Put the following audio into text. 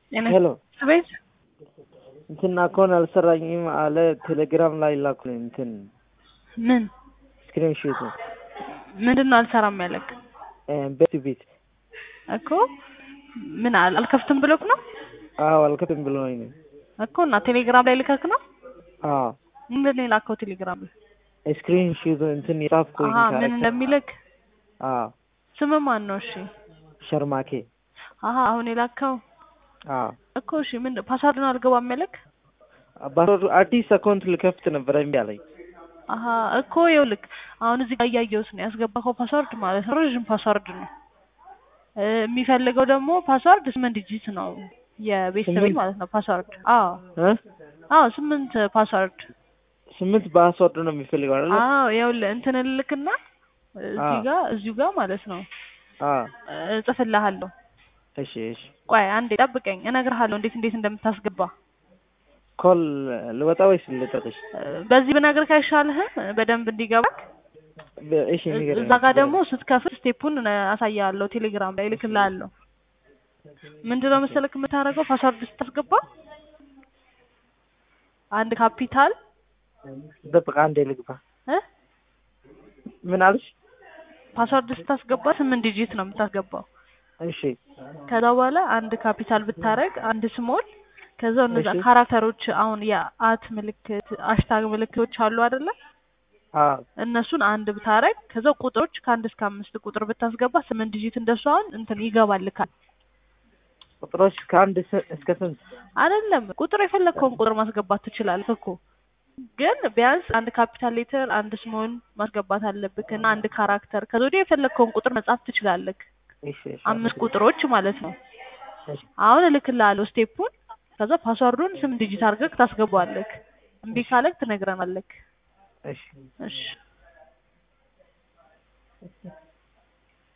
ሄሎ ቤት እንትን አካውንት አልሰራኝም አለ ቴሌግራም ላይ ላኩልኝ እንትን ምን ስክሪን ሾቱ ምንድን ነው አልሰራም ያለክ ቤት ቤት እኮ ምን አል- አልከፍትም ብሎክ ነው አዎ አልከፍትም ብሎኝ ነው እኮ እና ቴሌግራም ላይ ልከክ ነው አዎ ምንድን ነው የላከው ቴሌግራም ላይ ስክሪን ሾቱ እንትን የጻፍኩኝ አሀ ምን እንደሚልክ አዎ ስም ማን ነው እሺ ሸርማኬ አሀ አሁን የላከው አዎ እኮ እሺ ምን ፓስዋርድን አልገባም ያለክ ባሮድ አዲስ አካውንት ልከፍት ነበር እምቢ አለኝ አሀ እኮ ይኸውልህ አሁን እዚህ ጋር እያየሁት ነው ያስገባኸው ፓስዋርድ ማለት ነው ረዥም ፓስዋርድ ነው እ የሚፈልገው ደግሞ ፓስዋርድ ስምንት ዲጂት ነው የቤተሰቤ ስምንት? ማለት ነው ፓስዋርድ አዎ እ አዎ ስምንት ፓስዋርድ ስምንት በፓስወርድ ነው የሚፈልገው አይደል አዎ ይኸውልህ እንትን እልክና እዚህ አዎ። ጋር እዚሁ ጋር ማለት ነው አዎ እጽፍልሃለሁ እሺ እሺ ቆይ አንዴ ጠብቀኝ እነግርሃለሁ እንዴት እንዴት እንደምታስገባ ኮል ልወጣ ወይስ ልጠቅሽ እ በዚህ ብነግርህ አይሻልህም በደንብ እንዲገባክ በ- እሺ ንገረኝ እዛ ጋር ደግሞ ስትከፍት ስቴፑን አሳያለሁ ቴሌግራም ላይ እልክልሃለሁ ምንድነው መሰለክ የምታደርገው ፓስዋርድ ስታስገባ አንድ ካፒታል ደብቃ አንዴ ልግባ እ ምን አልሽ ፓስዋርድ ስታስገባ ስምንት ዲጂት ነው የምታስገባው እሺ ከዛ በኋላ አንድ ካፒታል ብታረግ አንድ ስሞል ከዛ እነዛ እሺ። ካራክተሮች አሁን የአት ምልክት አሽታግ ምልክቶች አሉ አይደለ አዎ እነሱን አንድ ብታረግ ከዛ ቁጥሮች ከአንድ እስከ አምስት ቁጥር ብታስገባ ስምንት ዲጂት እንደሱ አሁን እንትን ይገባልካል ቁጥሮች ከአንድ ስ- እስከ ስንት አይደለም ቁጥር የፈለግከውን ቁጥር ማስገባት ትችላለህ እኮ ግን ቢያንስ አንድ ካፒታል ሌተር አንድ ስሞል ማስገባት አለብክ እና አንድ ካራክተር ከዛ ወዲያ የፈለግከውን ቁጥር መጻፍ ትችላለህ እሺ እሺ አምስት ቁጥሮች ማለት ነው እሺ አሁን እልክልሃለሁ ስቴፑን ከዛ ፓስዋርዱን ስም ዲጂት አድርገህ ታስገባዋለህ እምቢ ካለክ ትነግረናለክ እሺ እሺ